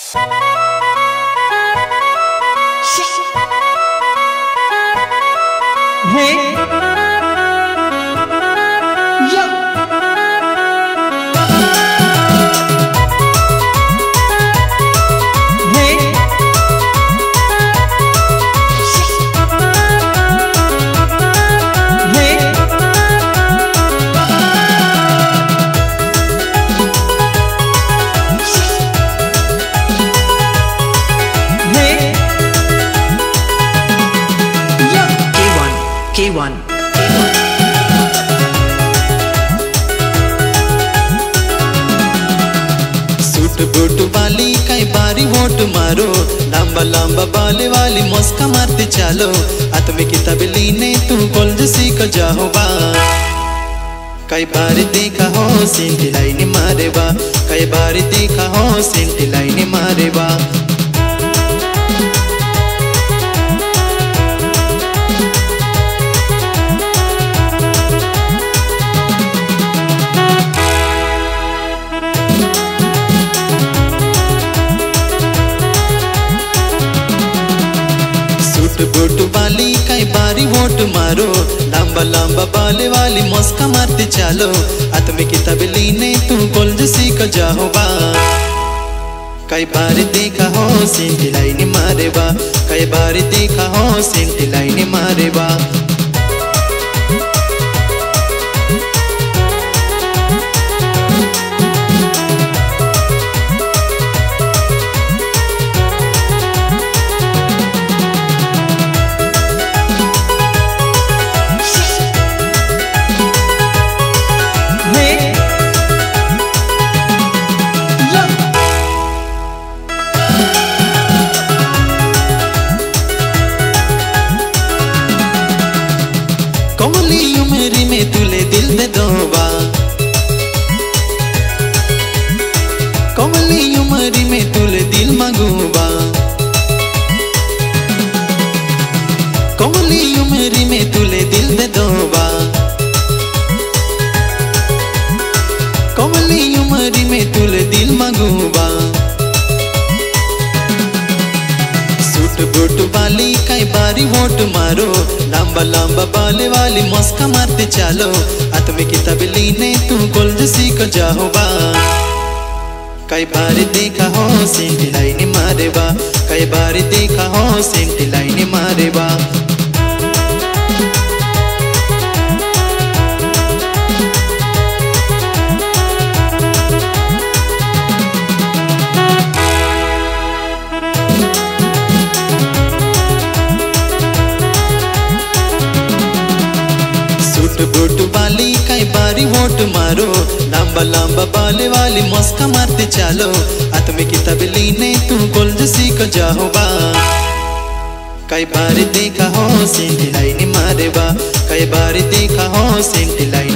Hey. Yo. Hey. Hey. Hey. Yo. K1, K1, K1. Suit boot वाली कई बारी vote मारो लंबा लंबा बाल वाली मस्का मारते चालो आत्मे की तबली ने तू गोल्ड सीख जाओ बा कई बार देखा हो सिंटी लाइन मारे बा कई बार देखा हो सिंटी लाइन मारे बा सूट बूट वाली कई बारी वोट मारो लंबा लंबा बाल वाली मस्का मारते चालो आत्मे की तबली ने तू गोल्ड सीख जाओ बा कई बार देखा हो सिंटी लाइन मारे बा कई बार देखा हो सिंटी लाइन मारे बा Hey. Yo. कमली उमरी में तुले दिल दे दोबा कमली उमरी में तुले दिल मगूबा कमली उमरी में तुले दिल दे दोबा कमली उमरी में तुले दिल मगूबा सूट बूट वाली कई बारी वोट मारो लंबा लंबा बाल वाली मस्का मारते चालो आत्मे की तबली ने तू गोल्ड सीख जाओ बा कई बार देखा हो सिंटी लाइन मारे बा कई बार देखा हो सिंटी लाइन मारे बा सूट बूट वाली कई बारी वोट मारो लंबा लंबा बाल वाली मस्का मारते चालो आत्मे की तबली ने तू गोल्ड सीख जाओ बा कई बार देखा हो सिंटी लाइन मारे बा कई बार देखा हो सिंटी लाइन